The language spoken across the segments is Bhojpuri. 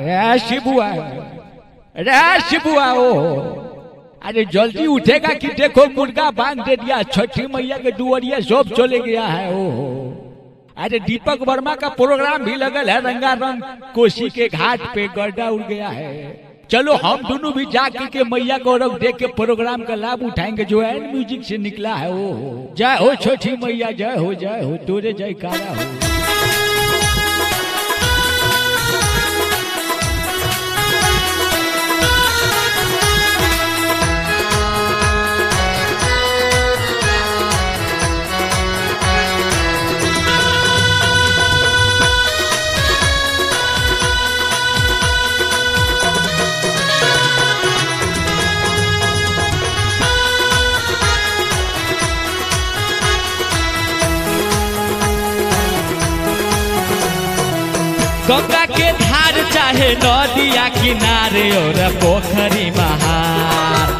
रे शिबुआ रे शिबुआ ओ अरे जल्दी उठेगा कि देखो मुर्गा बांध दे दिया छठी मैया के दुआरिया सब चले गया है ओ अरे दीपक वर्मा का प्रोग्राम भी लगल है रंगारंग कोसी के घाट पे गड्ढा उड़ गया है चलो हम दोनों भी जाके के मैया को रख देख के प्रोग्राम का लाभ उठाएंगे जो एंड म्यूजिक से निकला है ओ जय हो छोटी मैया जय हो जय हो तोरे जय कारा हो गंगा के धार चाहे नदिया किनारे और पोखरी महार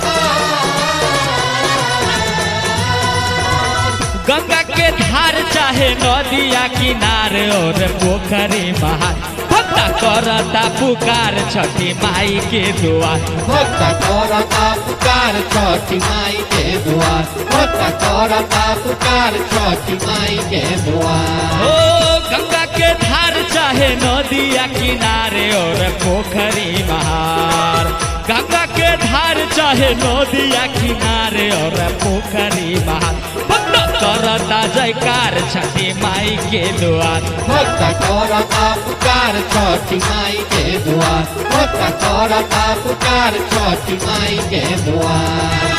गंगा के धार चाहे नदिया किनारे और पोखरी महार भक्ता करता पुकार छठी माई के दुआर भक्त करता पुकार छठी माई के द्वार भक्त करता पुकार छठी माई के द्वार ओ गंगा के धार चाहे नदिया किनारे और पोखरी महार गंगा के धार चाहे नदिया किनारे और पोखरी महार भक्त करता जयकार छठी माई के द्वार भक्त करता पुकार छठी माई के द्वार भक्त करता पुकार छठी माई के द्वार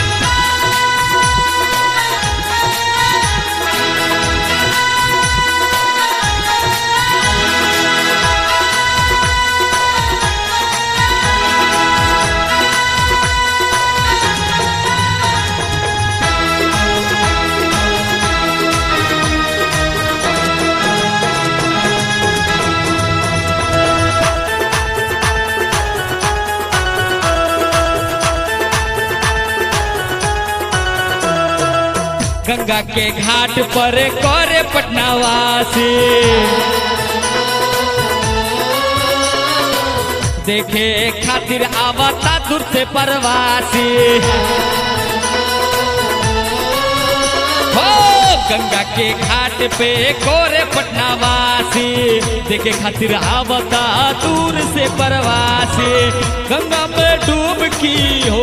गंगा के घाट पर करे पटनावासी देखे खातिर आवता दूर से परवासी हो गंगा के घाट पे कोरे पटनावासी देखे खातिर आवता दूर से परवासी गंगा में डूबकी हो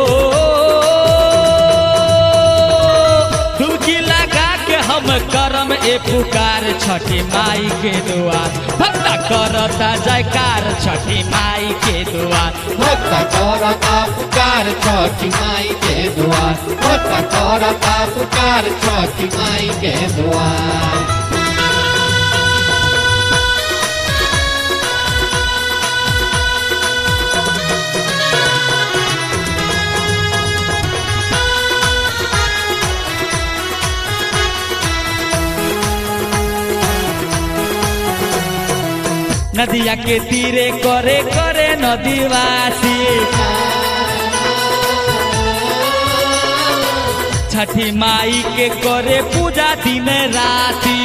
डुबकी लगा के हम करम ए पुकार छठी माई के दुआर भक्ता करता जयकार छठी माई के दुआर भक्त करता पुकार छठी माई के द्वार भक्त करता पुकार छठी माई के द्वार नदिया के तीरे करे करे नदीवासी छठी माई के करे पूजा दिन राती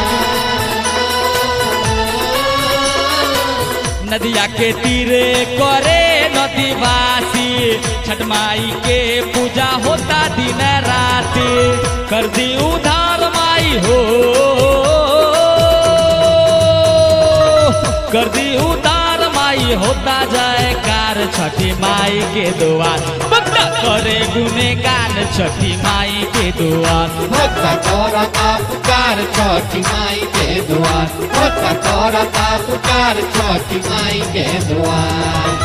नदिया के तीरे करे नदीवासी छठ माई के पूजा होता दिन राती कर दी उधार माई हो कर दी उतार माई होता जाए कार छठी माई के दुआर बंदा करे गुनेगान छठी माई के दुआर भक्त करता पुकार छठी माई के द्वार भक्त करता पुकार छठी माई के द्वार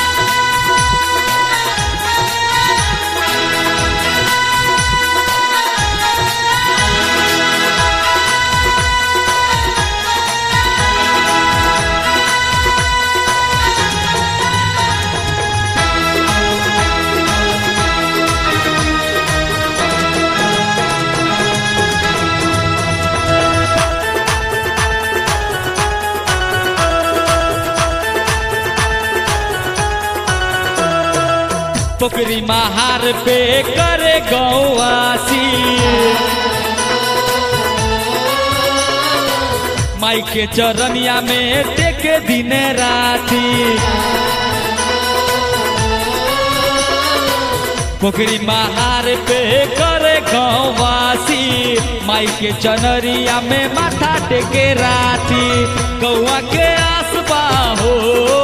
पोखरी महार पे करे गौवासी माई के चरनिया में टेके दिन राती पोखरी महार पे करे गौवासी माई के चनरिया में माथा टेके राती गौआ के आसबा हो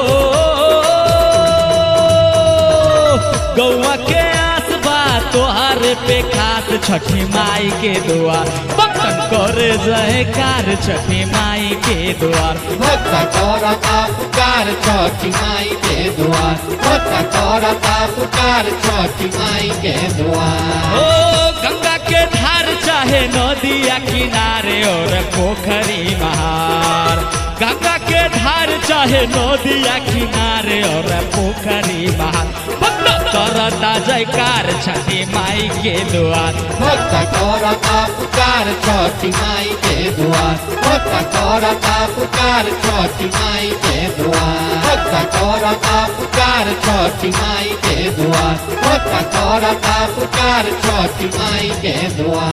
गौआ के आसबा तोहार पे खास छठी माई के द्वार बटन करे जयकार छठी माई के द्वार भक्त करता पुकार छठी माई के द्वार भक्त करता पुकार छठी माई के द्वार ओ गंगा के धार चाहे नदिया किनारे और पोखरी महार गंगा के धार चाहे नदिया किनारे और पोखरी महार भक्त करता जयकार छठी माई के द्वार भक्त करता पुकार छठी माई के द्वार भक्त करता पुकार छठी माई के द्वार भक्त करता पुकार छठी माई के द्वार भक्त करता पुकार छठी माई के द्वार